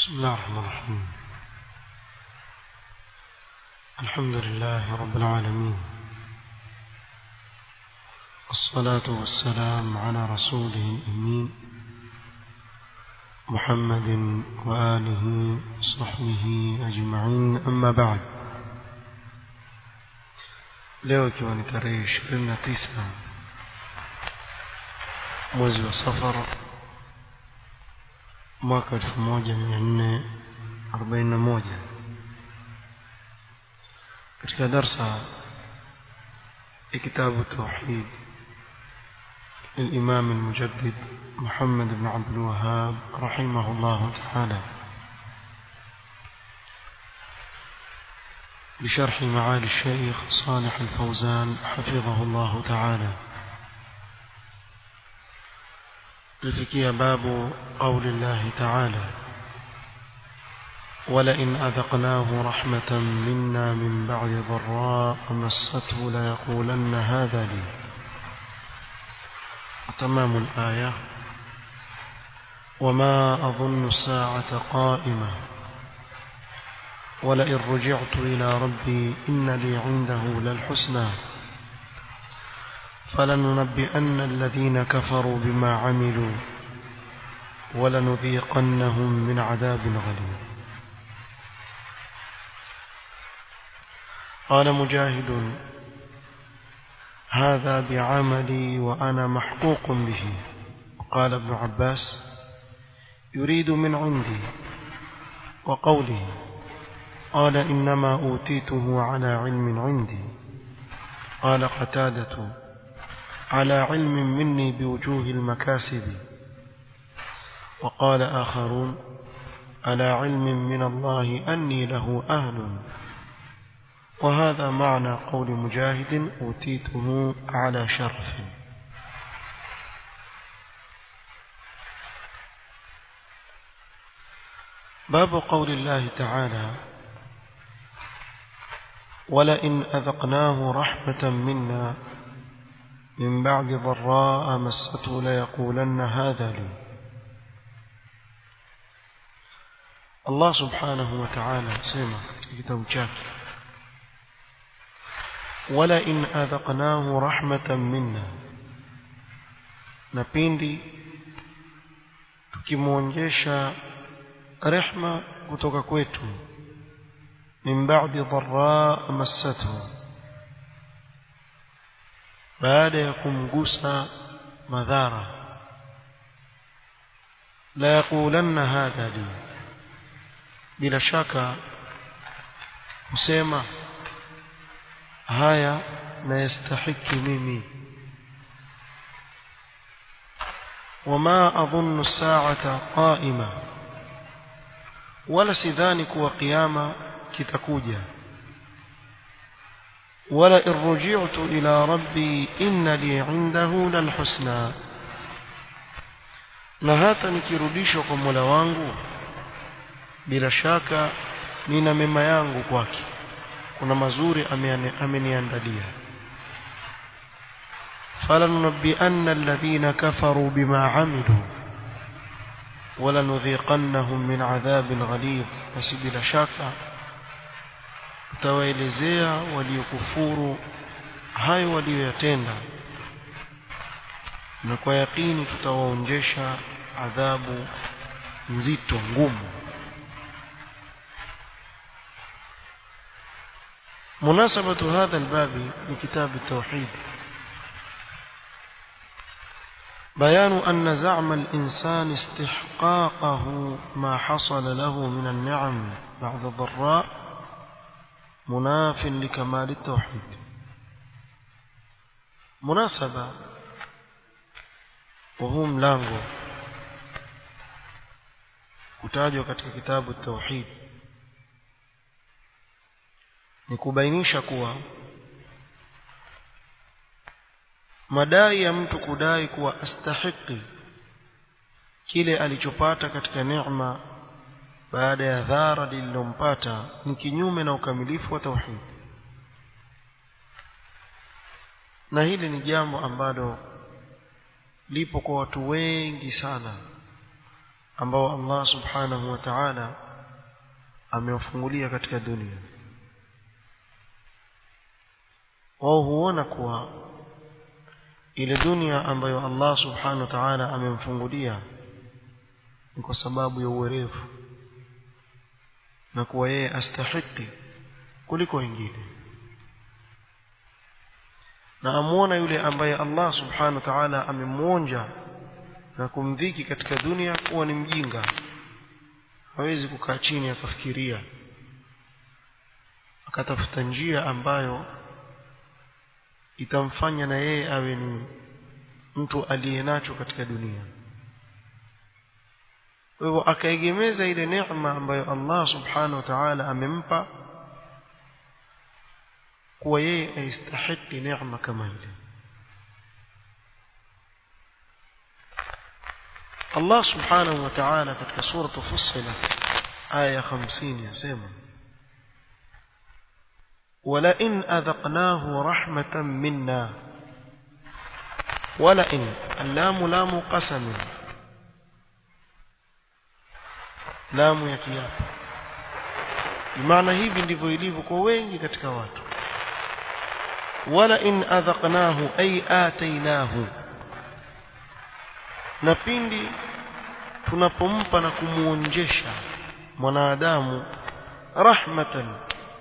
بسم الله الرحمن الرحيم الحمد لله رب العالمين الصلاة والسلام على رسوله الأمين محمد وآله وصحبه أجمعين أما بعد leo ikiwa ni tarehe ishirini na tisa mwezi wa safara mwaka elfu moja mia nne arobaini na moja katika darsa ya kitabu tauhid للإمام المجدد محمد بن عبد الوهاب رحمه الله تعالى بشرح معالي الشيخ صالح الفوزان حفظه الله تعالى الفكية باب قول الله تعالى ولئن أذقناه رحمة منا من بعد ضراء مسته ليقولن هذا لي وتمام الآية وما أظن الساعة قائمة ولئن رجعت إلى ربي إن لي عنده للحسنى فلننبئن الذين كفروا بما عملوا ولنذيقنهم من عذاب غليظ قال مجاهد هذا بعملي وأنا محقوق به وقال ابن عباس يريد من عندي وقوله قال إنما أوتيته على علم عندي قال قتادة على علم مني بوجوه المكاسب وقال آخرون على علم من الله أني له أهل وهذا معنى قول مجاهد أوتيته على شرف باب قول الله تعالى ولئن أذقناه رحمة منا من بعد ضراء مسته ليقولن هذا لي الله سبحانه وتعالى سيما كتاب chake ولئن أذقناه رحمة منا na pindi tukimwonjesha rehma kutoka kwetu min ba'di dharra massathu baada ya kumgusa madhara la yaqulanna hadha li bila shaka kusema haya na yastahiki mimi وما أظن الساعة قائمة ولا سيذاني كوا قيامة كتكوجا ولئن رجعت إلى ربي إن لي عنده للحسنى na hata nikirudishwa kwa Mola wangu bila shaka nina mema yangu kwake kuna mazuri ameniandalia فلننبئن الذين كفروا بما عملوا ولنذيقنهم من عذاب غليظ بس بلا شك tutawaelezea waliokufuru hayo waliyoyatenda na kwa yakini tutawaonjesha adhabu nzito ngumu مناسبة هذا الباب لكتاب التوحيد بيان أن زعم الإنسان استحقاقه ما حصل له من النعم بعد الضراء مناف لكمال التوحيد مناسبة وهو ملango kutajwa katika kitabu tauhid ni kubainisha kuwa madai ya mtu kudai kuwa astahiki kile alichopata katika neema baada ya dhara lililompata ni kinyume na ukamilifu wa tauhid na hili ni jambo ambalo lipo kwa watu wengi sana ambao Allah subhanahu wa ta'ala amewafungulia katika dunia wao huona kuwa ile dunia ambayo Allah subhanahu wa ta'ala amemfungulia ni kwa sababu ya uwerevu na kuwa yeye astahiki kuliko wengine na amuona yule ambaye Allah subhanahu wa ta'ala amemwonja na kumdhiki katika dunia kuwa ni mjinga hawezi kukaa chini akafikiria akatafuta njia ambayo itamfanya na yeye awe ni mtu aliyenacho katika dunia kwa hivyo akaegemeza ile neema ambayo Allah subhanahu wa ta'ala amempa kuwa yeye aistahiki neema kama ile Allah subhanahu wa ta'ala katika sura Fussilat aya 50 yasema ولئن أذقناه رحمة منا ولئن اللام لام قسم لام ya kiapo maana hivi ndivyo ilivyo kwa wengi katika watu wala in adhaqnahu ay atainahu na pindi tunapompa na kumuonjesha mwanadamu rahmatan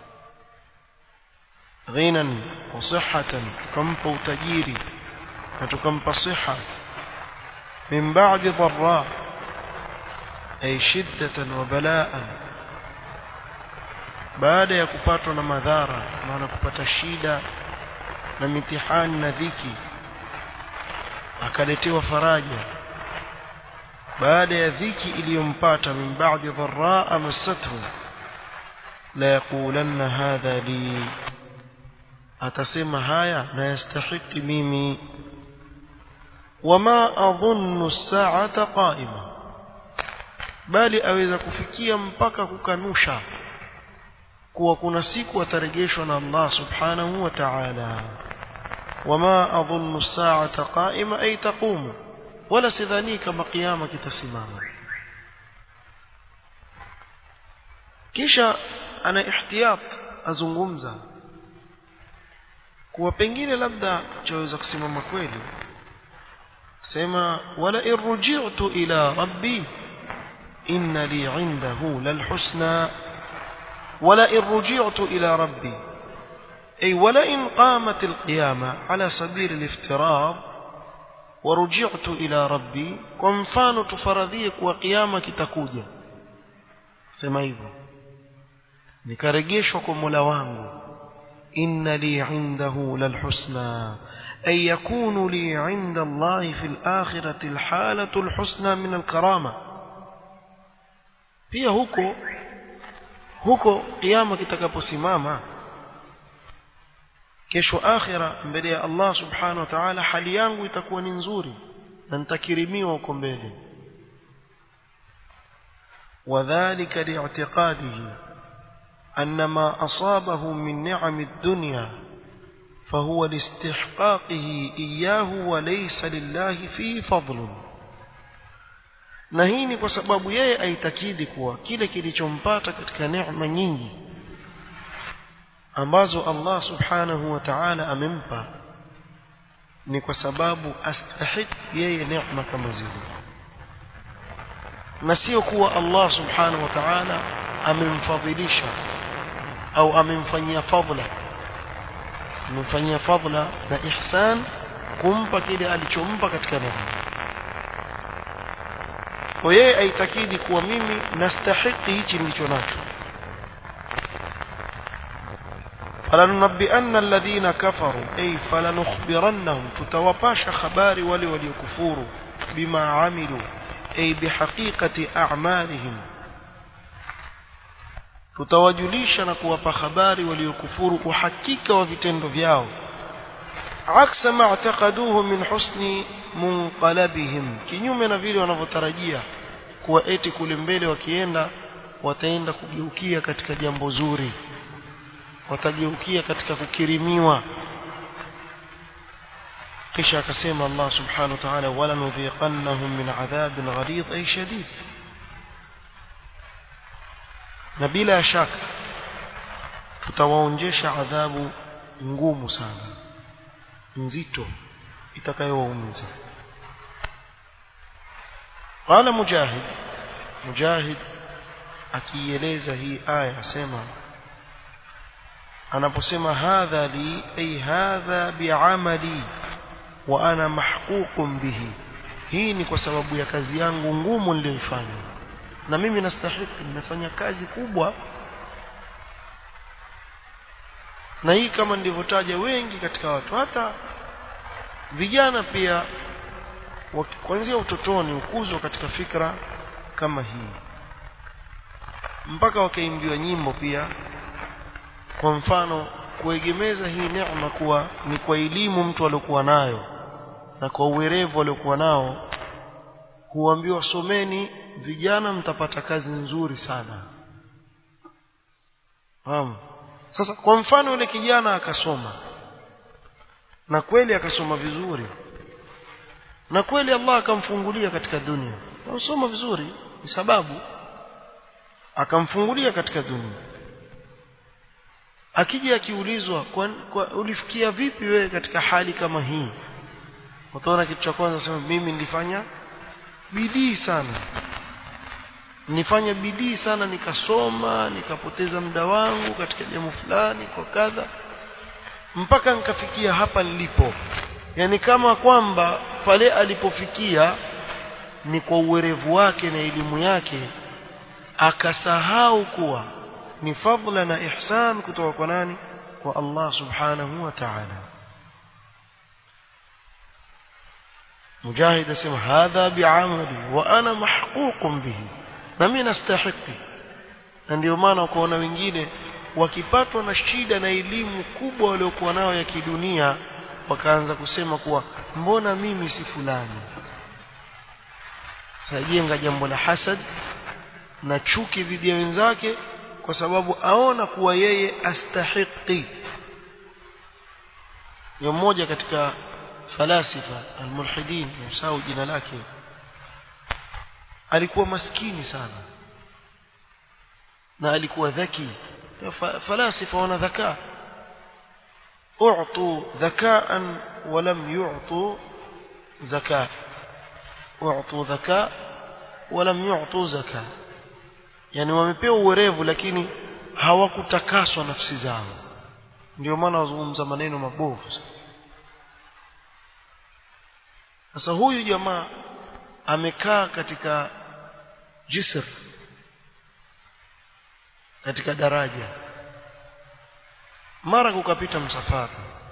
ghinan wa sihhatan tukampa utajiri na tukampa siha min ba'di dharra ay shiddatan wa bala'an baada ya kupatwa na madhara maana kupata shida na mitihani na dhiki akaletewa faraja baada ya dhiki iliyompata min ba'di dharra massathu la yaqulanna hadha li atasema haya na yastahiki mimi wama adhunnu as-sa'ata qa'ima bali aweza kufikia mpaka kukanusha kuwa kuna siku atarejeshwa na Allah subhanahu wa ta'ala wama adhunnu as-sa'ata qa'ima ay taqumu wala sidhani kama kiyama kitasimama kisha ana ihtiyat azungumza kuwa pengine labda chaweza kusimama kweli sema wala irji'tu ila rabbi inna li 'indahu lalhusna wala irji'tu ila rabbi ay wala in qamat alqiyama ala sabil aliftirad ورجعت إلى ربي kwa mfano tufaradhie kuwa kiyama kitakuja sema hivyo nikarejeshwa kwa Mola wangu inna li 'indahu lalhusna ay yakunu li 'inda Allah fi al-akhirati al-halatu al-husna min al-karama pia huko huko kiyama kitakaposimama kesho akhira mbele ya Allah subhanahu wa ta'ala hali yangu itakuwa ni nzuri na nitakirimiwa huko mbele وذلك لاعتقاده أن ما أصابه من نعم الدنيا فهو لاستحقاقه إياه وليس لله فيه فضل na hii ni kwa sababu yeye aitakidi kuwa kile kilichompata katika neema nyingi ambazo Allah subhanahu wa ta'ala amempa ni kwa sababu astahik yeye neema kama zile na sio kuwa Allah subhanahu wa ta'ala amemfadhilisha au amemfanyia fadhila amemfanyia fadhila na ihsan kumpa kile alichompa katika neema kwa yeye aitakidi kuwa mimi nastahiki hichi nilicho nacho فلننبئن الذين كفروا أي فلنخبرنهم تتوباش خبار ولي وليكفوروا بما عملوا أي بحقيقة أعمالهم tutawajulisha na kuwapa habari waliokufuru uhakika wa vitendo vyao aksa ma'taqaduhu min husni munqalabihim kinyume na vile wanavyotarajia kuwa eti kule mbele wakienda wataenda kugeukia katika jambo zuri watageukia katika kukirimiwa kisha akasema Allah subhanahu wa ta'ala wala nudhiqannahum min adhabin ghalidh ay shadid na bila shaka tutawaonjesha adhabu ngumu sana nzito itakayowaumiza qala mujahid mujahid akieleza hii aya asema anaposema hadha li ay hadha bi'amali wa ana mahququn bihi hii ni kwa sababu ya kazi yangu ngumu niliyoifanya na mimi nastahili nimefanya kazi kubwa na hii kama nilivyotaja wengi katika watu hata vijana pia kuanzia utotoni ukuzwa katika fikra kama hii mpaka wakaimbiwa nyimbo pia kwa mfano kuegemeza hii neema kuwa ni kwa elimu mtu aliokuwa nayo na kwa uwerevu aliokuwa nao huambiwa someni vijana mtapata kazi nzuri sana Fahamu? Sasa kwa mfano yule kijana akasoma na kweli akasoma vizuri na kweli Allah akamfungulia katika dunia usoma vizuri ni sababu akamfungulia katika dunia akija akiulizwa kwa, kwa ulifikia vipi wewe katika hali kama hii utaona kitu cha kwanza sema mimi nilifanya bidii sana nifanya bidii sana nikasoma nikapoteza muda wangu katika jambo fulani kwa kadha mpaka nikafikia hapa nilipo yani kama kwamba pale alipofikia ni kwa uwerevu wake na elimu yake akasahau kuwa ni fadla na ihsan kutoka kwa nani kwa Allah subhanahu wa ta'ala mujahid asema hadha bi'amali wa ana mahququn bihi na mimi nastahiki na ndio maana ukaona wengine wakipatwa na shida na elimu kubwa waliokuwa nayo ya kidunia wakaanza kusema kuwa mbona mimi si fulani sajenga jambo la hasad na chuki dhidi ya wenzake kwa sababu aona kuwa yeye astahiki ni mmoja katika falasifa almulhidin msahau jina lake alikuwa maskini sana na alikuwa dhaki falasifa wana dhaka اعطوا ذكاء ولم يعطوا زكاة اعطوا ذكاء ولم يعطوا زكاة yani wamepewa uwerevu lakini hawakutakaswa nafsi zao ndio maana wazungumza maneno mabovu sasa huyu jamaa amekaa katika jisr katika daraja mara kukapita msafara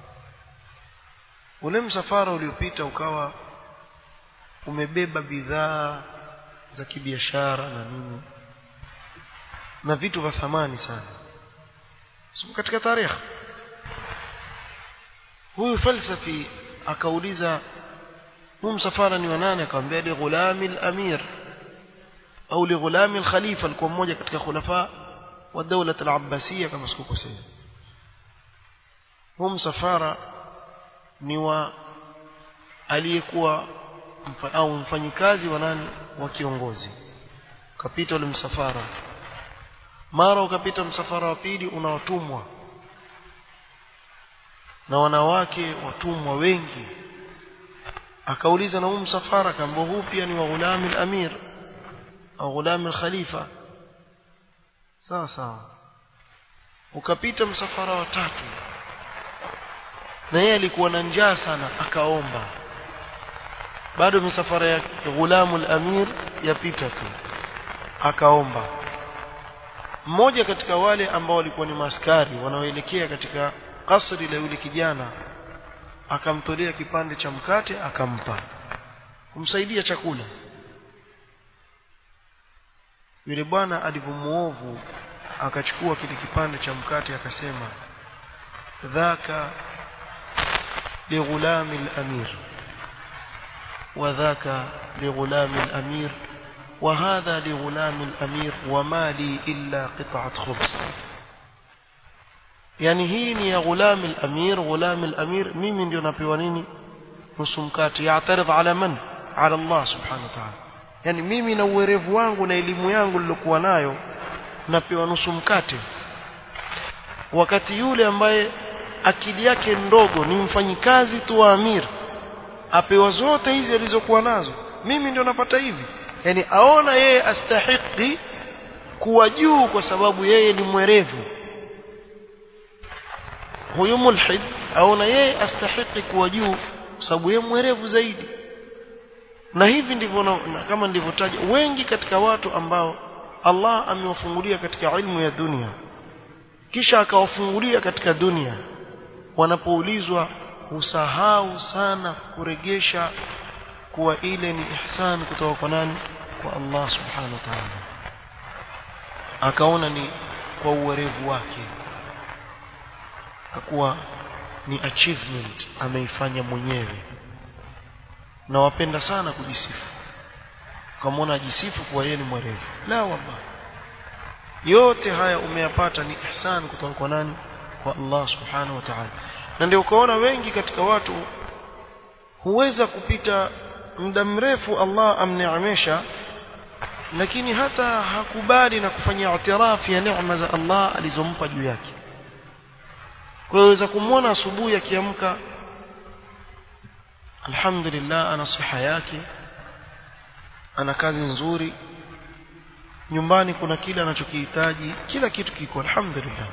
ule msafara uliopita ukawa umebeba bidhaa za kibiashara na nini na vitu vya thamani sana so, katika tarehe huyu falsafi akauliza huu msafara ni wa nani akamwambia li ghulami al-amir au li ghulami al-khalifa alikuwa mmoja katika khulafa wa dawla al-abbasiyya kama sikukosea huu msafara ni wa aliyekuwa mfa, au mfanyikazi wa nani wa kiongozi ukapita ule msafara mara ukapita msafara wa pili unawatumwa na wanawake watumwa wengi akauliza na huu msafara kamba huu pia ni wa ghulami al-amir au ghulami al-khalifa sawa sawa ukapita msafara wa tatu na yeye alikuwa na njaa sana akaomba bado misafara ya ghulamu al-amir yapita tu akaomba mmoja katika wale ambao walikuwa ni maskari wanaoelekea katika kasri la yule kijana akamtolea kipande cha mkate akampa kumsaidia chakula yule bwana alivyomuovu akachukua kile kipande cha mkate akasema dhaka لغلام الأمير وذاك لغلام الأمير وهذا لغلام الأمير وما لي إلا قطعة خبز يعني هي يا غلام الأمير غلام الأمير مين ndio napewa nini nusu mkate yaatarif ala man ala Allah subhanahu wa ta'ala yani mimi na uwerevu wangu na elimu yangu nilokuwa nayo napewa nusu mkate wakati yule ambaye akili yake ndogo ni mfanyikazi tu wa amir apewa zote hizi alizokuwa nazo mimi ndio napata hivi yani aona yeye astahiki kuwa juu kwa sababu yeye ni mwerevu huyu mulhid aona yeye astahiki kuwa juu kwa sababu yeye mwerevu zaidi na hivi ndivyo na, na kama ndivyotaja wengi katika watu ambao Allah amewafungulia katika ilmu ya dunia kisha akawafungulia katika dunia wanapoulizwa husahau sana kuregesha kuwa ile ni ihsan kutoka kwa nani kwa Allah subhanahu wa ta'ala akaona ni kwa uwerevu wake akakuwa ni achievement ameifanya mwenyewe na wapenda sana kujisifu ukamwona ajisifu kuwa yeye ni mwerevu la wallahi yote haya umeyapata ni ihsan kutoka kwa nani kwa Allah subhanahu wa ta'ala na ndio ukaona wengi katika watu huweza kupita muda mrefu Allah amneemesha lakini hata hakubali na kufanya itirafu ya neema za Allah alizompa juu yake kwa hiyo waweza kumwona asubuhi akiamka alhamdulillah ana siha yake ana kazi nzuri nyumbani kuna kile anachokihitaji kila kitu kiko alhamdulillah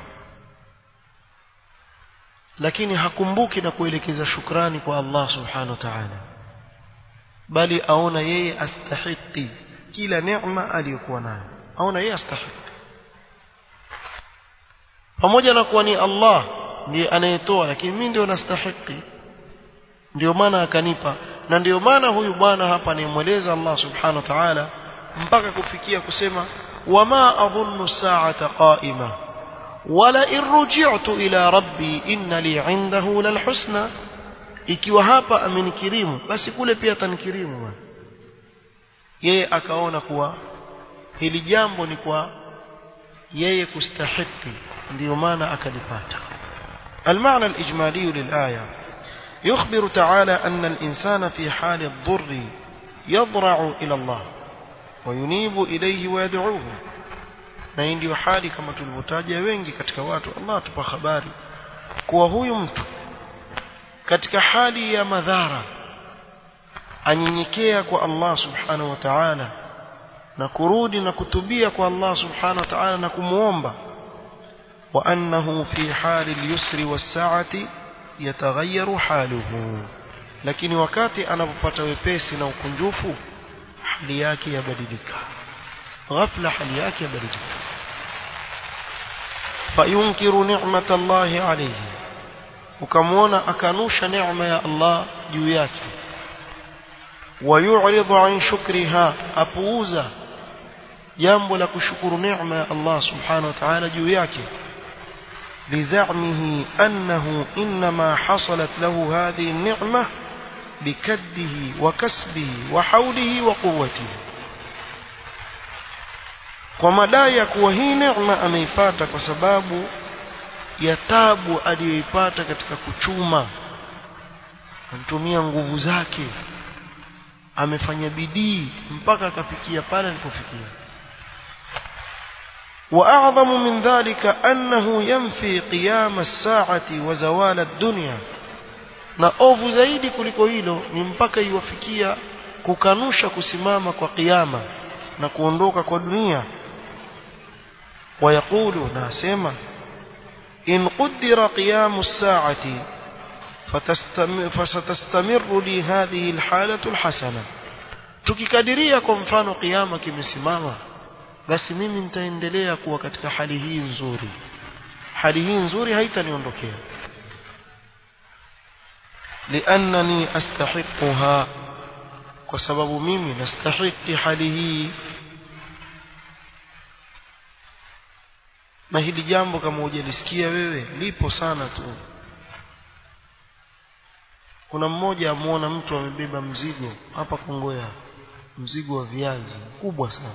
lakini hakumbuki na kuelekeza shukrani kwa Allah subhanahu wa ta'ala bali aona yeye astahiki kila neema aliyokuwa nayo aona yeye astahiki pamoja na kuwa ni Allah ndiye anayetoa lakini mimi ndio nastahiki ndio maana akanipa na ndio maana huyu bwana hapa anayemweleza Allah subhanahu wa ta'ala mpaka kufikia kusema wama adhunnu sa'ata qa'ima wala irji'tu ila rabbi inna li 'indahu lalhusna ikiwa hapa amenikirimu basi kule pia atanikirimu yeye akaona kuwa hili jambo ni kwa yeye kustahiki ndio maana akalipata المعنى الإجمالي للآية يخبر تعالى أن الإنسان في حال الضر يضرع إلى الله وينيب إليه ويدعوه na hii ndio hali kama tulivyotaja wengi katika watu Allah atupa habari kuwa huyu mtu katika hali ya madhara anyenyekea kwa Allah subhanahu wa ta'ala na kurudi na kutubia kwa Allah subhanahu wa ta'ala na kumuomba wa annahu fi hali al-yusri was-sa'ati yataghayyaru haluhu lakini wakati anapopata wepesi na ukunjufu hali yake yabadilika ghafla hali yake yabadilika fayunkiru ni'mata Allah alayhi ukamwona akanusha neema ya Allah juu yake wayu'ridu an shukriha apuuza jambo la kushukuru neema ya Allah subhanahu wa ta'ala juu yake لزعمه أنه إنما حصلت له هذه النعمة بكده وكسبه وحوله وقوته kwa madai ya kuwa hii neema ameipata kwa sababu ya tabu aliyoipata katika kuchuma anatumia nguvu zake amefanya bidii mpaka akafikia pale alipofikia واعظم من ذلك انه ينفي قيام الساعه وزوال الدنيا na ovu zaidi kuliko hilo ni mpaka iwafikia kukanusha kusimama kwa kiyama na kuondoka kwa dunia ويقول ناسما إن قدر قيام الساعة فستستمر لي هذه الحالة الحسنة tukikadiria kwa mfano kiyama kimesimama basi mimi nitaendelea kuwa katika hali hii nzuri hali hii nzuri haitaniondokea liannani astahiquha kwa sababu mimi nastahiki hali hii na hili jambo kama hujalisikia wewe lipo sana tu kuna mmoja amuona mtu amebeba mzigo hapa Kongoya mzigo wa viazi kubwa sana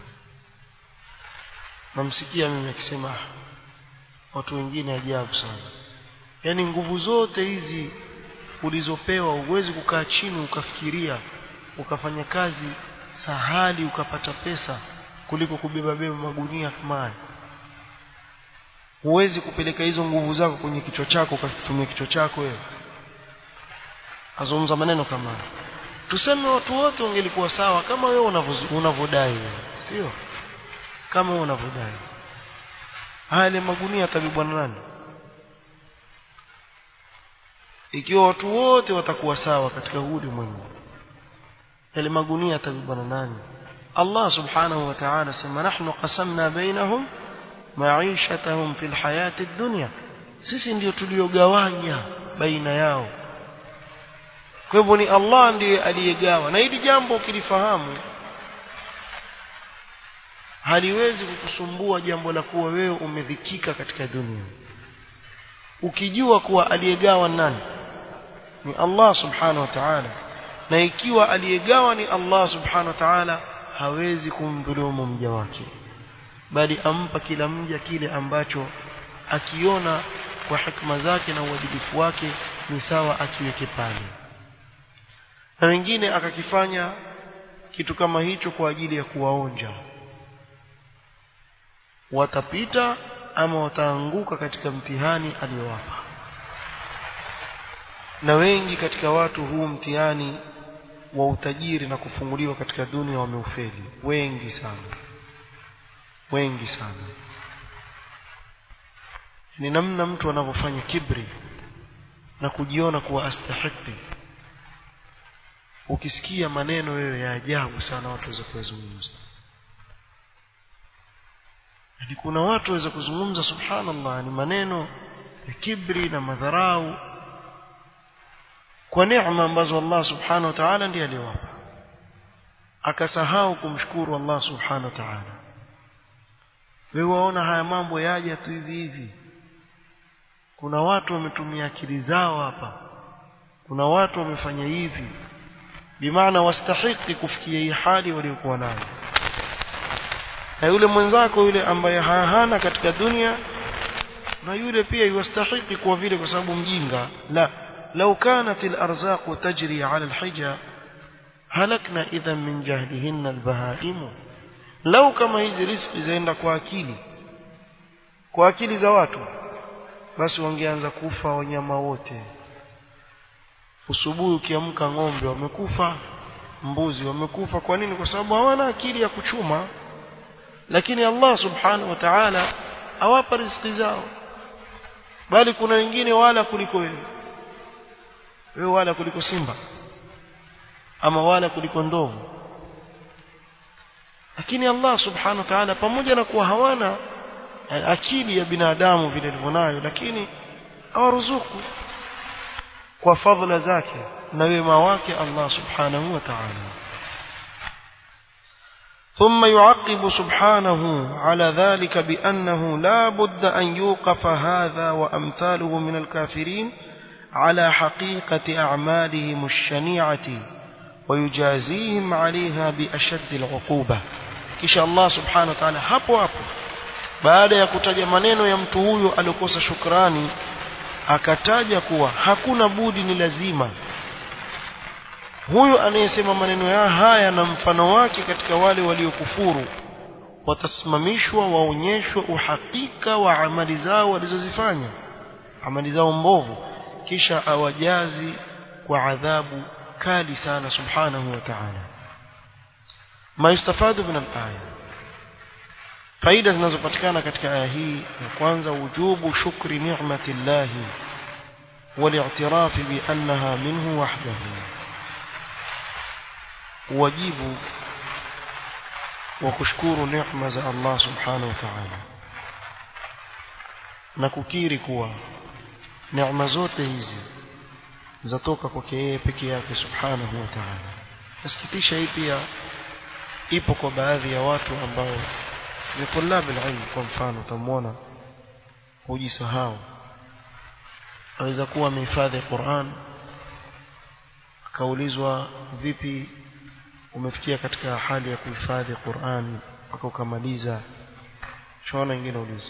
namsikia mimi akisema watu wengine ajabu sana yaani nguvu zote hizi ulizopewa huwezi kukaa chini ukafikiria ukafanya kazi sahali ukapata pesa kuliko kubeba beba magunia kama haya huwezi kupeleka hizo nguvu zako kwenye kichwa chako ukatumia kichwa chako wewe azungumza maneno kama haya tuseme watu wote wangelikuwa sawa kama wewe unavyodai wewe sio kama wewe unavyodai haya magunia atabebwa na nani ikiwa watu wote watakuwa sawa katika huu ulimwengu yale magunia atabebwa na nani Allah subhanahu wa ta'ala sema nahnu qasamna bainahum maishatahum fil hayati dunya sisi ndio tuliogawanya baina yao kwa hivyo ni Allah ndiye aliyegawa na hili jambo ukilifahamu haliwezi kukusumbua jambo la kuwa wewe umedhikika katika dunia ukijua kuwa aliyegawa nani ni Allah subhanahu wa ta'ala na ikiwa aliyegawa ni Allah subhanahu wa ta'ala hawezi kumdhulumu mja wake bali ampa kila mja kile ambacho akiona kwa hikma zake na uadilifu wake ni sawa akiweke pale na wengine akakifanya kitu kama hicho kwa ajili ya kuwaonja watapita ama wataanguka katika mtihani aliyowapa na wengi katika watu huu mtihani wa utajiri na kufunguliwa katika dunia wameufeli wengi sana wengi sana ni namna mtu anavyofanya kibri na kujiona kuwa astahiki ukisikia maneno wewe ya ajabu sana watu waweza kuyazungumza yani kuna watu waweza kuzungumza subhanallah ni maneno ya kibri na madharau kwa neema ambazo Allah subhanahu wa ta'ala ndiye aliwapa akasahau kumshukuru Allah subhanahu wa ta'ala wewe waona haya mambo yaja tu hivi hivi kuna watu wametumia akili zao hapa kuna watu wamefanya hivi bimaana wastahiki kufikia hii hali waliokuwa nayo na yule mwenzako yule ambaye hana katika dunia na yule pia yastahiki kwa vile kwa sababu mjinga la لو كانت الأرزاق تجري على الحجة هلكنا إذا من جهلهن البهائم لو كما hizi riziki zaenda kwa akili kwa akili za watu basi wangeanza kufa wanyama wote usubuhi ukiamka ng'ombe wamekufa mbuzi wamekufa kwa nini kwa sababu hawana akili ya kuchuma lakini Allah subhanahu wa ta'ala awapa riziki zao bali kuna wengine wala kuliko wewe wewe wala kuliko simba ama wala kuliko ndovu lakini Allah subhanahu wa ta'ala pamoja na kuwa hawana akili ya binadamu vile alivyonayo lakini awaruzuku kwa fadhila zake na wema wake Allah subhanahu wa ta'ala ثم يعقب سبحانه على ذلك بأنه لا بد أن يوقف هذا وأمثاله من الكافرين على حقيقة أعمالهم الشنيعة ويجازيهم عليها بأشد العقوبة kisha Allah subhanahu wa ta'ala hapo hapo baada ya kutaja maneno ya mtu huyo aliokosa shukrani akataja kuwa hakuna budi ni lazima huyo anayesema maneno ya haya na mfano wake katika wale waliokufuru watasimamishwa waonyeshwe uhakika wa amali zao walizozifanya amali zao mbovu kisha awajazi kwa adhabu kali sana subhanahu wa ta'ala ma yustafadu min al-aya faida zinazopatikana katika aya hii ya kwanza wujubu shukri ni'mati Allah والاعتراف بأنها منه وحده wajibu wa kushukuru neema za Allah subhanahu wa ta'ala na kukiri kuwa neema zote hizi zatoka kwake yeye peke yake subhanahu wa ta'ala nasikitisha hii pia ipo kwa baadhi ya watu ambao ni tulabu ilmu kwa mfano utamwona hujisahau aweza kuwa amehifadhi Qur'an akaulizwa vipi umefikia katika hali ya kuhifadhi Qur'an mpaka ukamaliza shona nyingine ulizo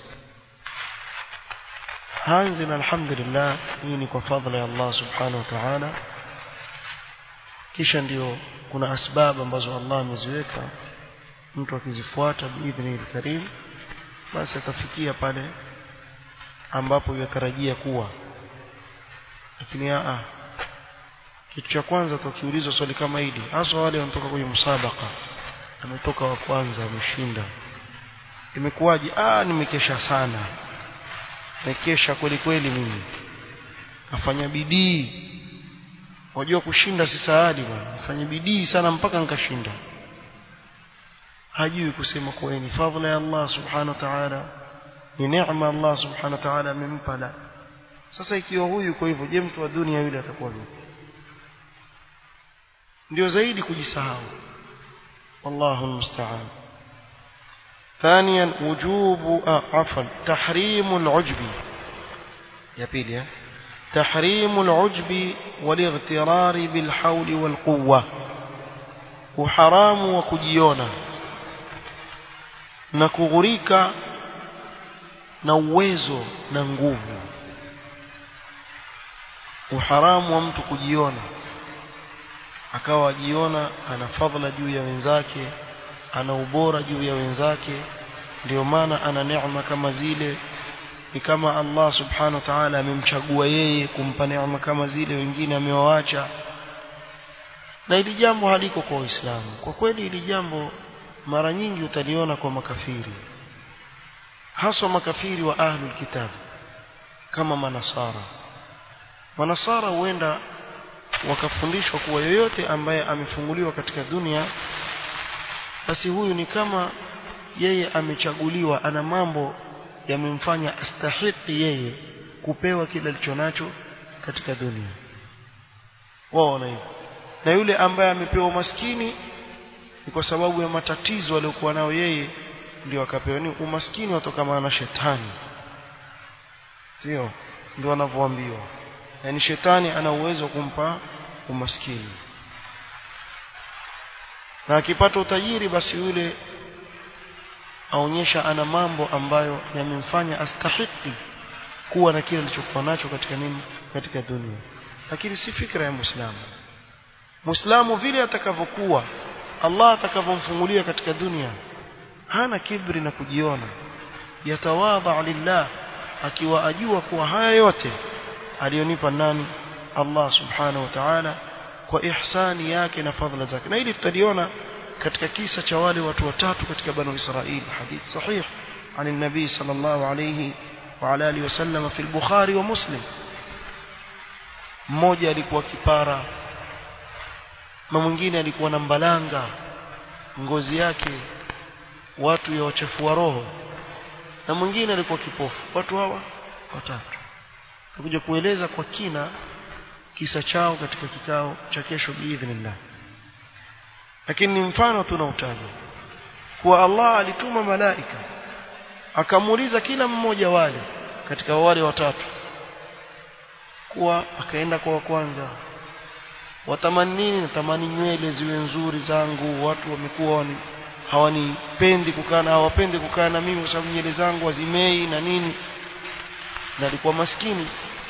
hanzi na alhamdulillah hii ni kwa fadhila ya Allah subhanahu wa ta'ala kisha ndio kuna asbabu ambazo Allah ameziweka mtu akizifuata biidhni karim basi atafikia pale ambapo yatarajia kuwa lakini a kitu cha kwanza tukiulizwa swali kama hili hasa wale wanatoka kwenye msabaka ametoka wa kwanza ameshinda imekuwaje ah nimekesha sana nimekesha kweli kweli mimi nafanya bidii wajua kushinda si saadi bwana nafanya bidii sana mpaka nikashinda hajui kusema kuwa ni fadhila ya Allah subhanahu wa ta'ala ni neema Allah subhanahu wa ta'ala amempa la sasa ikiwa huyu kwa hivyo je mtu wa dunia yule atakuwa vipi ndio zaidi kujisahau wallahu almusta'an ثانيا وجوب آه عفوا تحريم العجب يا بيلي تحريم العجب والاغترار بالحول والقوة وحرام وكجيونا na kughurika na uwezo na nguvu uharamu wa mtu kujiona akawa ajiona ana fadhila juu ya wenzake ana ubora juu ya wenzake ndio maana ana neema kama zile ni kama Allah subhanahu wa ta'ala amemchagua yeye kumpa neema kama zile wengine amewaacha na ili jambo haliko kwa Uislamu kwa kweli ili jambo mara nyingi utaliona kwa makafiri haswa makafiri wa ahlul kitab kama manasara manasara huenda wakafundishwa kuwa yoyote ambaye amefunguliwa katika dunia basi huyu ni kama yeye amechaguliwa ana mambo yamemfanya astahiki yeye kupewa kile alichonacho katika dunia waona hivyo na yule ambaye amepewa umaskini ni kwa sababu ya matatizo aliyokuwa nayo yeye ndio akapewa ni umaskini watokana na shetani sio ndio wanavyoambiwa yani shetani ana uwezo kumpa umaskini na akipata utajiri basi yule aonyesha ana mambo ambayo yamemfanya astahiki kuwa na kile alichokuwa nacho katika nini katika dunia lakini si fikra ya muislamu muislamu vile atakavyokuwa Allah atakavyomfungulia katika dunia hana kibri na kujiona yatawadha lillah akiwa ajua kuwa haya yote alionipa nani Allah subhanahu wa ta'ala kwa ihsani yake na fadhila zake na hili tutaliona katika kisa cha wale watu watatu katika banu Israili hadith sahih عن النبي صلى الله عليه وعلى اله وسلم في البخاري ومسلم mmoja alikuwa kipara na mwingine alikuwa na mbalanga ngozi yake watu ya wachafua roho na mwingine alikuwa kipofu watu hawa watatu tukuja kueleza kwa kina kisa chao katika kikao cha kesho biidhnillah lakini ni mfano tunautaja kuwa Allah alituma malaika akamuuliza kila mmoja wale katika wale watatu kuwa akaenda kwa wa kwanza watamani nini natamani nywele ziwe nzuri zangu watu wamekuwa wani hawanipendi kukaa na hawapendi kukaa na mimi kwa sababu nywele zangu hazimei na nini na alikuwa maskini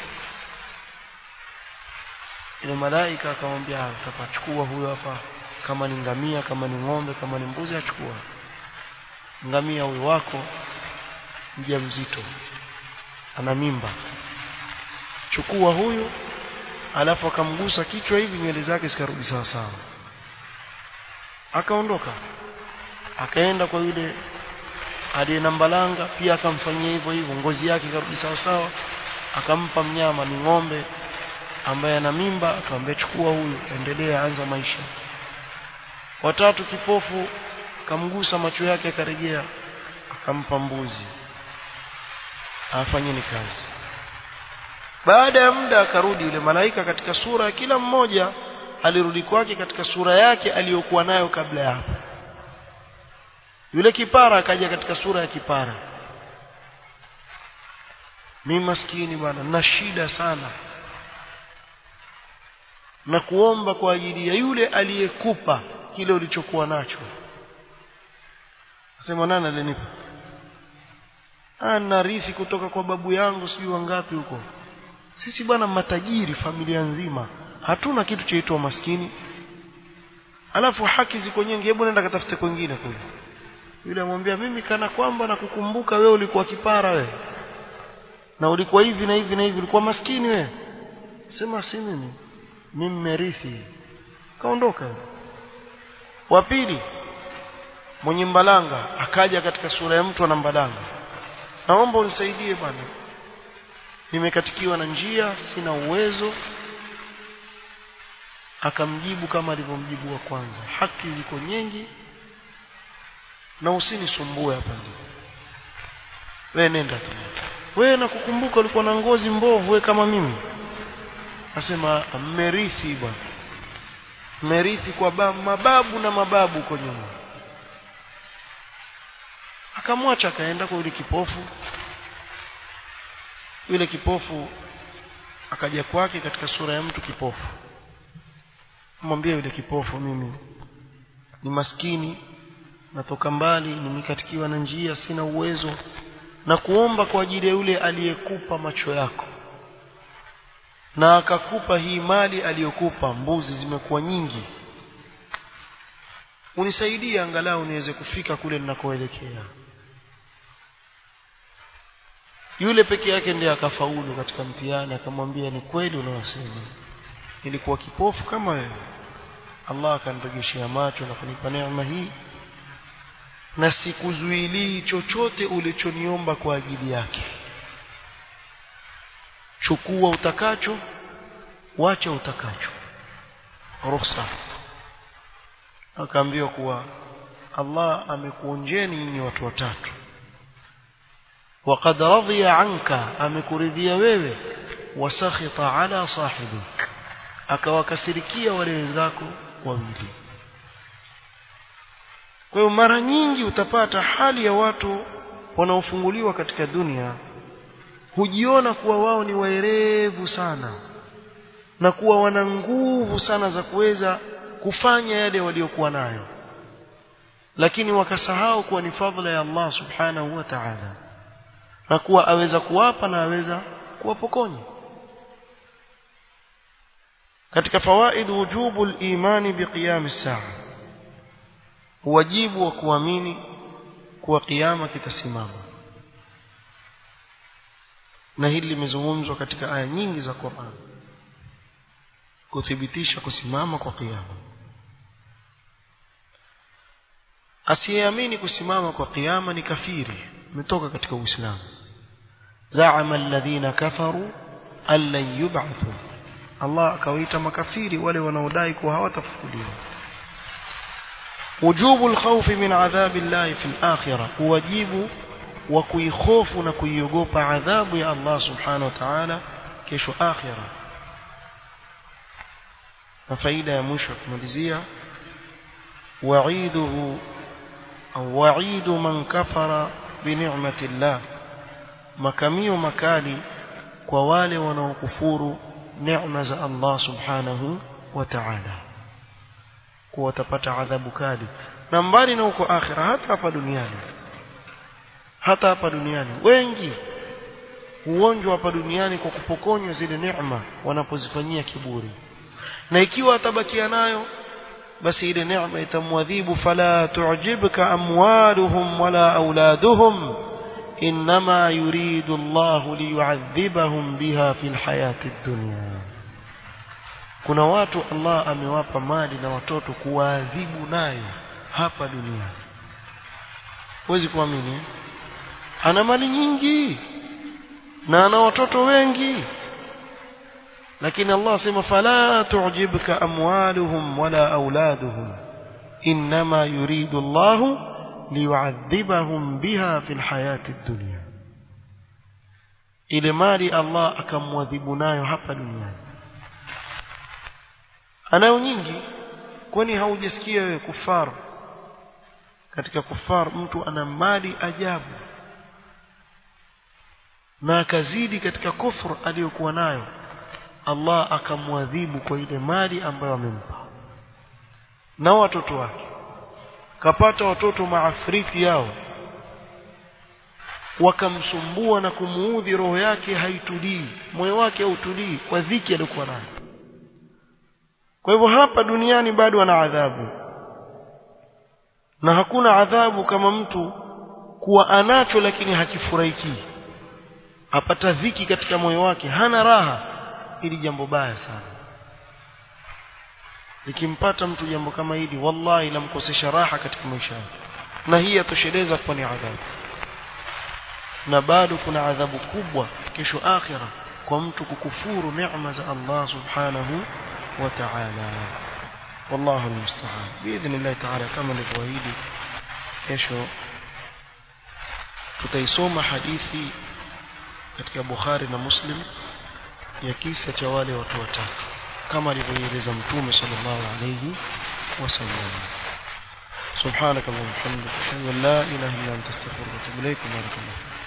ile malaika akamwambia utapachukua huyo hapa kama ni ngamia kama ni ng'ombe kama ni mbuzi achukua ngamia huyo wako mjamzito ana mimba chukua huyu alafu akamgusa kichwa hivi nywele zake zikarudi sawa sawa akaondoka akaenda kwa yule aliye na mbalanga pia akamfanyia hivyo hivyo ngozi yake ikarudi sawa sawa akampa mnyama ni ng'ombe ambaye ana mimba akamwambia chukua huyu endelea anza maisha watatu kipofu akamgusa macho yake akarejea akampa mbuzi afanyeni kazi baada ya muda akarudi yule malaika katika sura ya kila mmoja alirudi kwake katika sura yake aliyokuwa nayo kabla ya hapo yule kipara akaja katika sura ya kipara mimi maskini bwana na shida sana na kuomba kwa ajili ya yule aliyekupa kile ulichokuwa nacho sema nani alinipa ana rithi kutoka kwa babu yangu sijui wangapi huko sisi bwana matajiri familia nzima hatuna kitu chaitwa maskini alafu haki ziko nyingi hebu nenda katafute kwingine kule yule amwambia mimi kana kwamba nakukumbuka wewe ulikuwa kipara wewe na ulikuwa hivi na hivi na hivi ulikuwa maskini wewe sema si mimi mimi merithi kaondoka wa pili mwenye mbalanga akaja katika sura ya mtu ana mbalanga naomba unisaidie bwana nimekatikiwa na njia sina uwezo akamjibu kama alivyomjibu wa kwanza haki ziko nyingi na usinisumbue hapa ndio wewe nenda tu wewe nakukumbuka ulikuwa na ngozi mbovu wewe kama mimi nasema mmerithi bwana mmerithi kwa mababu na mababu huko nyuma akamwacha akaenda kwa yule kipofu yule kipofu akaja kwake katika sura ya mtu kipofu mwambie yule kipofu mimi ni maskini natoka mbali nimekatikiwa na njia sina uwezo na kuomba kwa ajili ya yule aliyekupa macho yako na akakupa hii mali aliyokupa mbuzi zimekuwa nyingi unisaidie angalau niweze kufika kule ninakoelekea yule peke yake ndiye akafaulu katika mtihani akamwambia ni kweli unaosema nilikuwa kipofu kama wewe Allah akanirejeshea macho na kunipa neema hii na sikuzuilii chochote ulichoniomba kwa ajili yake chukua utakacho wacha utakacho ruhusa akaambiwa kuwa Allah amekuonjeni nyinyi watu watatu وقد رضي عنك amekuridhia wewe wasakhita ala sahibik akawakasirikia wale wenzako wawili kwa hiyo mara nyingi utapata hali ya watu wanaofunguliwa katika dunia hujiona kuwa wao ni waerevu sana na kuwa wana nguvu sana za kuweza kufanya yale waliokuwa nayo lakini wakasahau kuwa ni fadhila ya Allah subhanahu wa ta'ala na kuwa aweza kuwapa na aweza kuwapokonya katika fawaid wujubu al-imani biqiyam as-saa wajibu wa kuamini kuwa kiyama kitasimama na hili limezungumzwa katika aya nyingi za Qur'an kuthibitisha kusimama kwa kiyama asiyeamini kusimama kwa kiyama ni kafiri umetoka katika uislamu zaama alladhina kafaru allan yub'athu Allah akawaita makafiri wale wanaodai kuwa hawatafufuliwa wujubu alkhawfi min adhabi Allah fi al-akhirah wajibu wa kuikhofu na kuiogopa adhabu ya Allah subhanahu wa ta'ala kesho akhirah na faida ya mwisho kumalizia wa'iduhu au wa'idu man kafara bi ni'mati Allah makamio makali kwa wale wanaokufuru neema za Allah subhanahu wa ta'ala kuwa watapata adhabu kali na mbali na huko akhira hata hapa duniani hata hapa duniani wengi huonjwa hapa duniani kwa kupokonywa zile neema wanapozifanyia kiburi na ikiwa atabakia nayo basi ile neema itamwadhibu fala tu'jibka amwaluhum wala auladuhum إنما يريد الله ليعذبهم بها في الحياة الدنيا kuna watu Allah amewapa mali na watoto kuwaadhibu nayo hapa duniani huwezi kuamini ana mali nyingi na ana watoto wengi lakini Allah asema fala tu'jibka amwaluhum wala auladuhum inma yuridu Allahu liyuadhibahum biha fil hayati dunya ile mali Allah akamwadhibu nayo hapa duniani anayo nyingi kwani haujasikia wewe kufar katika kufar mtu ana mali ajabu na akazidi katika kufru aliyokuwa nayo Allah akamwadhibu kwa ile mali ambayo amempa na watoto wake kapata watoto maafriti yao wakamsumbua na kumuudhi roho yake haitulii moyo wake hautulii kwa dhiki aliyokuwa nayo kwa hivyo hapa duniani bado ana adhabu na hakuna adhabu kama mtu kuwa anacho lakini hakifurahiki apata dhiki katika moyo wake hana raha ili jambo baya sana likimpata mtu jambo kama hili wallahi lamkosesha raha katika maisha yake na hii yatosheleza kuwa ni adhabu na bado kuna adhabu kubwa kesho akhira kwa mtu kukufuru neema za Allah subhanahu wa ta'ala wallahu almusta'an biidhnillah ta'ala kama nilivyoahidi kesho tutaisoma hadithi katika Bukhari na Muslim ya kisa cha wale watu watatu kama alivyoeleza mtume sallallahu alayhi wasallam سبحانك اللهم وبحمدك اشهد ان لا اله الا انت استغفرك واتوب اليك بارك الله